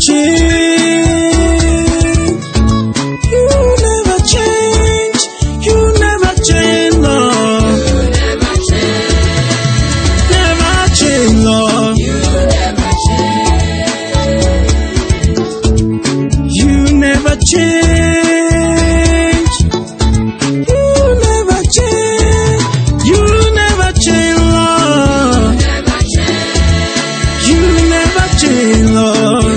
change. You never change. You never change, Lord. Never change, Lord. You never change. You never change. You never change, Lord. You never change, Lord.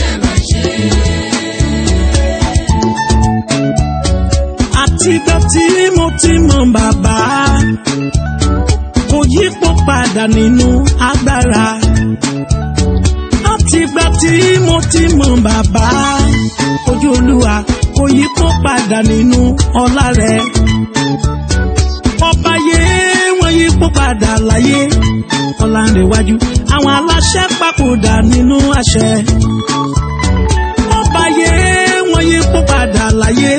Àtìgbà tí mo ti mọ bàbá, kò yípo padà nínú agbára. Àtìgbà tí mo ti mọ bàbá, ojú olúwa kò yípo padà nínú ọlá rẹ̀. Ọba yé wọ́n yípo padà láyé, ọlá ń rèwájú. Àwọn aláṣẹ papòdà nínú àṣẹ. Ọba yé wọ́n yípo padà láyé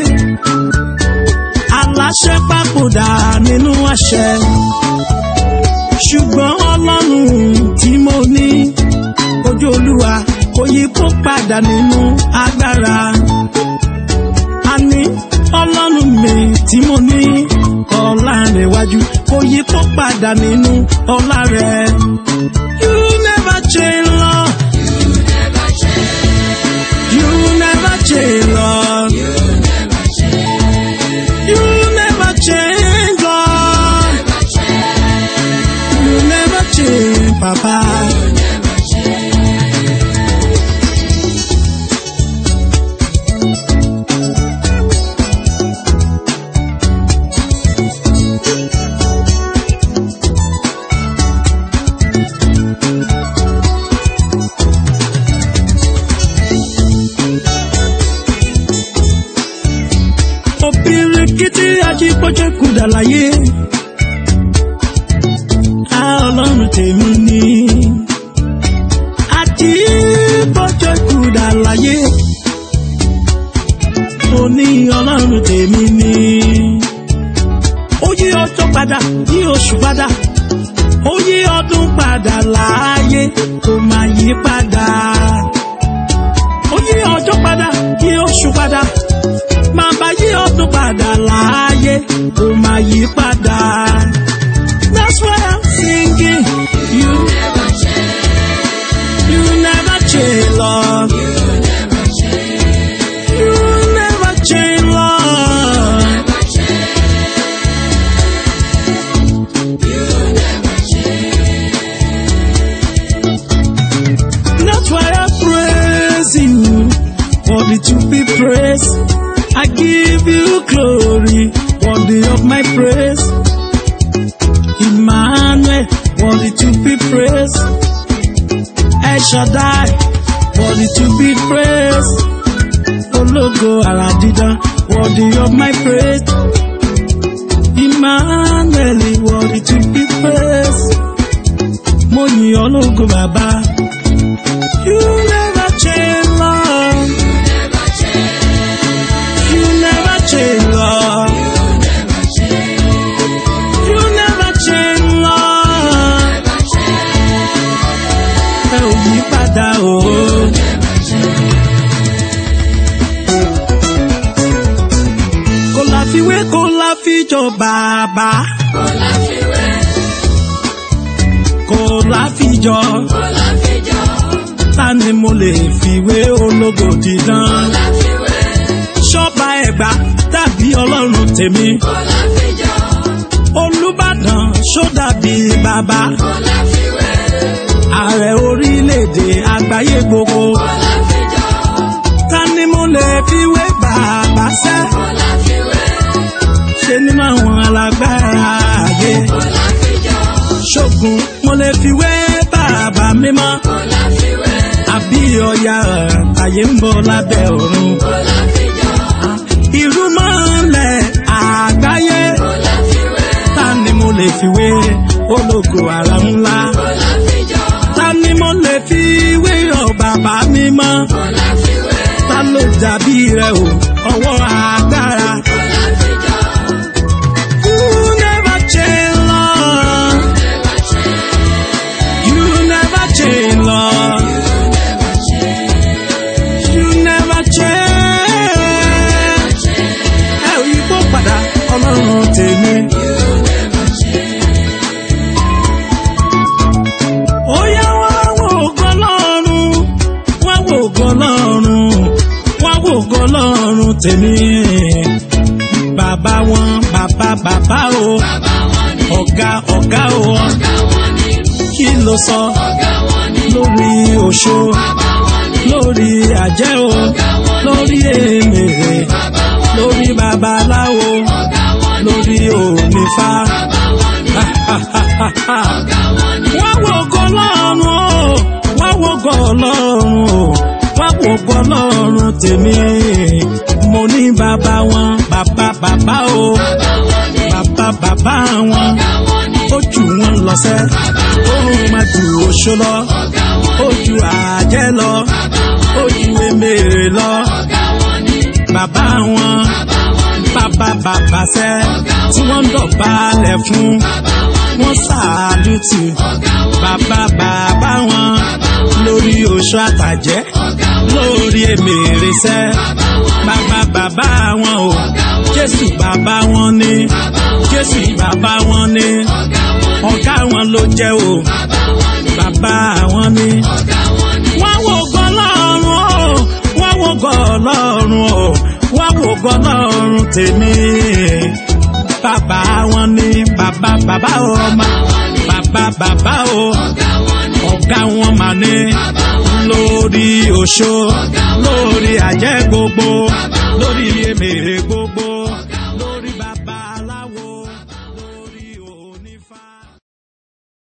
aláṣẹ papòdà nínú àṣẹ. ṣùgbọ́n ọlọ́run tí mo ní ojú olúwa kò yí kó padà nínú agbára. àní ọlọ́run mi tí mo ní ọlá rẹ̀ wájú kò yí kó padà nínú ọlá rẹ̀. you never change Lord. you never change Lord. You never change, Lord. You never change, Papa. Obìrìkìtì ajípọ́jọ́ kùdà láyé. A ọlọ́run tèmi ni. Ajípọ́jọ́ kùdà láyé. Mo ní ọlọ́run tèmi ni. Ó yí ọjọ́ padà, yí oṣù padà. Ó yí ọdún padà láàyè, kò máa yí padà. Ó yí ọjọ́ padà, yí oṣù padà máa bá yí ọdún padà láàyè kò máa yí padà. That's why I'm singing. You never change. You never change, Lord. You never change, Lord. That's why I praise you, worthy to be praised. I give you glory, worthy of my praise. Emmanuel, worthy to be praised. El Shaddai, worthy to be praised. Ológo Àràdídán, worthy of my praise. Emmanuel, worthy to be praised. Mo yìn ọ́ lógo bàbá. You never change, Lord. You never change, Lord. You never change, Lord. Ẹ ò yí padà o. Kò láfiwé kò láfijọ bàbá. Kò láfijọ. Ta ni mo lè fiwé ológo dídán? Ṣọ́ba ẹ̀gbá dàbí ọlọ́run tèmi. Olúbàdàn ṣó dàbí bàbá. Ààrẹ orílẹ̀-èdè àgbáyé gbogbo. Ta ni mo lè fiwé bàbá sẹ́? Ṣé nínú àwọn alágbára ayé? Ṣògùn mo lè fiwé bàbá mímọ́. Àbí ọ̀yà àyè ń bọ̀ lábẹ́ ọ̀run. Ìrúmọ̀lẹ̀ àgbáyé. Ta ni mo lè fiwé ológo àrà ńlá? Ta ni mo lè fiwé ọ̀ bàbá mímọ́? Ta ló dàbí rẹ̀ o? Ọwọ́ agbára. You never change, Lord. You never change, Lord. tèmi bàbá wọn bàbá bàbá o ọ̀gá ọ̀gá o kí ló sọ lórí òṣó lórí àjẹ́ o lórí èmèrè lórí babaláwo lórí onífá. wọ́n wo ògo Ọlọ́run o wọ́n wo ògo Ọlọ́run o wọ́n wo ògo Ọlọ́run tèmi mo ní bàbá wọn bàbá bàbá o bàbá bàbá wọn ó jù wọn lọ́sẹ̀ ó máa ju oṣó lọ ó ju àjẹ́ lọ ó ju emèrè lọ bàbá wọn bàbá bàbá sẹ́ tí wọ́n ń dọ̀bálẹ̀ fún wọ́n ṣàlùtì bàbá bàbá wọn lórí oṣó àtàjẹ́ lórí emèrè sẹ́ bàbá bàbá wọn o jésù bàbá wọn ni jésù bàbá wọn ni ọ̀gá wọn ló jẹ́ o bàbá wọn ni wọ́n wo gan lọ́rùn o wọ́n wo gan lọ́rùn o wọ́n wo gan lọ́rùn tèmi bàbá wọn ni bàbá bàbá ọmọ bàbá bàbá o ọ̀gá wọn mà ní lórí oṣó lórí àjẹ́ gbogbo lórí emèrè gbogbo.